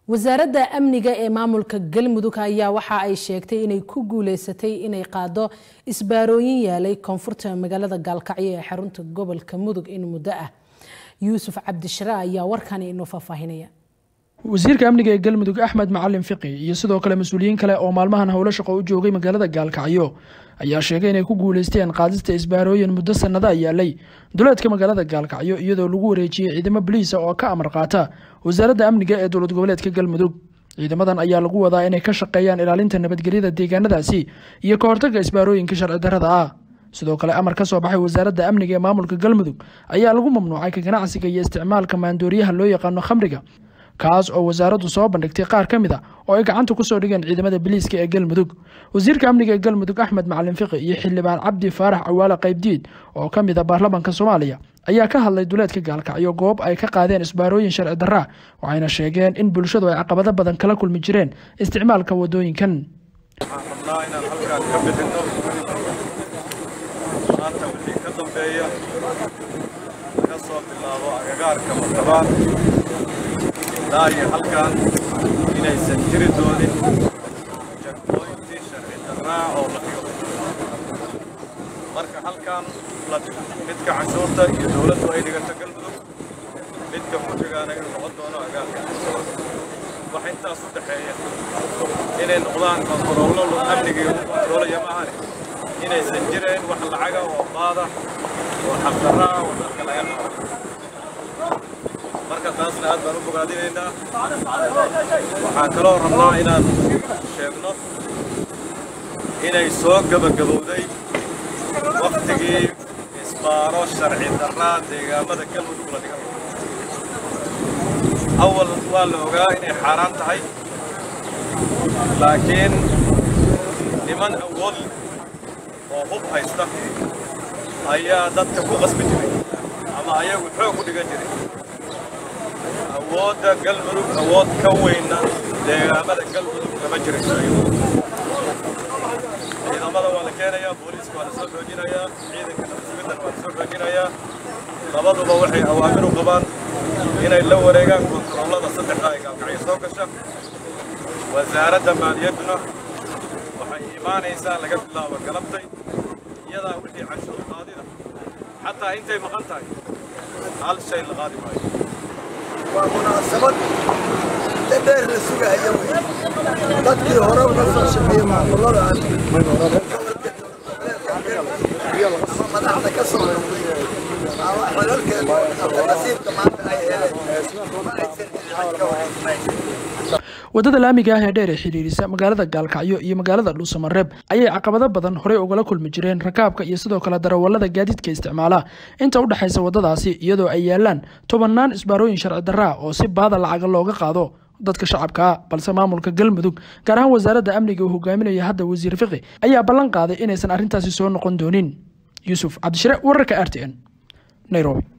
wasaaradda amniga ee maamulka galmudug ayaa waxa ay sheegtay inay ku guuleysatay inay qaado isbaarooyin yaalay koonfurta magaalada gaalkacyo ee xarunta gobolka mudug in muddo ah yuusuf cabdishare ayaa warkani inoo faahfaahinaya wasiirka amniga ee galmudug axmed macalin fiqi iyo sidoo kale mas-uuliyiin kale oo maalmahan howlo shaqo u joogay magaalada gaalkacyo ayaa sheegay inay ku guuleysteen qaadista isbaarooyin muddo sanada yaalay duleedka magaalada gaalkacyo iyadoo lagu wareejiyey ciidamo boliisa oo ka amar qaata wasaaradda amniga ee dowlad goboleedka galmudug ciidamadan ayaa lagu wadaa inay ka shaqeeyaan ilaalinta nabadgelyada deegaanadaasi iyo ka hortagga isbaarooyinka sharci darrada ah sidoo kale amar ka soo baxay wasaaradda amniga ee maamulka galmudug ayaa lagu mamnuucay ka ganacsiga iyo isticmaalka maandooriyaha loo yaqaano khamriga kaas oo wasaaraddu soo bandhigtay qaar ka mid a oo ay gacanta kusoo dhigeen ciidamada biliiska ee galmudug wasiirka amniga ee galmudug axmed macalin fiqi iyo xildhibaan cabdi faarax cawaale qaybdiid oo ka mid a baarlamaanka soomaaliya ayaa ka hadlay duleedka gaalkacyo goob ay ka qaadeen isbaarooyin sharci darra waxayna sheegeen in bulshadu ay caqabado badan kala kulmi jireen isticmaalka wadooyinkan waxaan rabnaa inaan halkaan ka bixinno maanta wixii ka dambeeya laga soo bilaabo agagaarka martabaan ilaa iyo halkaan inaysan jiri doonin jagooyntii sharci darraa oo la dhigo marka halkaan la dhigo midka canshuurta iyo dowladdu ay dhigato galmudug midka mujigaana inuu noqon doono agaarka wax intaas u dhexeeya inay noqdaan kontaroollo amnigii lagu kontaroolaya maahane inaysan jireen wax lacaga oo qaada oo xaqdarra ah oo dadka laga qabo marka taasna aad baan u bogaadinaynaa waxaan kaloo rabnaa inaan sheegno inay soo gebagabowday wakhtigii isbaaro sharci darraa deegaamada galmudug la dhigan awal waa la ogaa inay xaaraan tahay laakiin niman awood oo hub haysta ayaa dadka ku qasbi jiray ama ayagu xoog ku dhigan jiray awoodda galmudug awood ka weyna deegaamada galmudug kama jirayso ciidamada waa la keenayaa booliiska waa la soo xoojinayaa ciidanka nabadsugidan waa la soo xoojinayaa labaduba waxay awaamir u qabaan inay la wareegaan kontaroolada saddexda ee gaalkacyo soo gasha wasaaradda maaliyadduna waxay imaanaysaa laga bilaabo galabtay iyadaa wixii canshuur qaadida xataa intay maqan tahay hal shay la qaadi maayo waa munaasabad inta dheer la sugaya wey dadkii hore uga soo shaqeeyey maamulada ama madaxda ka soo ama xilalkeedu ama nasiibka maanta ay heleen ma aysan dhicin ka wareysnayn waddada laamiga ah ee dheer ee xidhiirisa magaalada gaalkacyo iyo magaalada dhuusamareeb ayay caqabado badan horey ugala kulmi jireen rakaabka iyo sidoo kale darawallada gaadiidka isticmaala inta u dhexaysa waddadaasi iyadoo ay yaalaan tobannaan isbaarooyin sharci darraa oo si baada lacaga looga qaado dadka shacabkaa balse maamulka galmudug gaar ahaan wasaaradda amniga uu hogaaminaya hadda wasiir fiqi ayaa ballan qaaday inaysan arrintaasi soo noqon doonin yuusuf cabdishire wararka r t n nairobi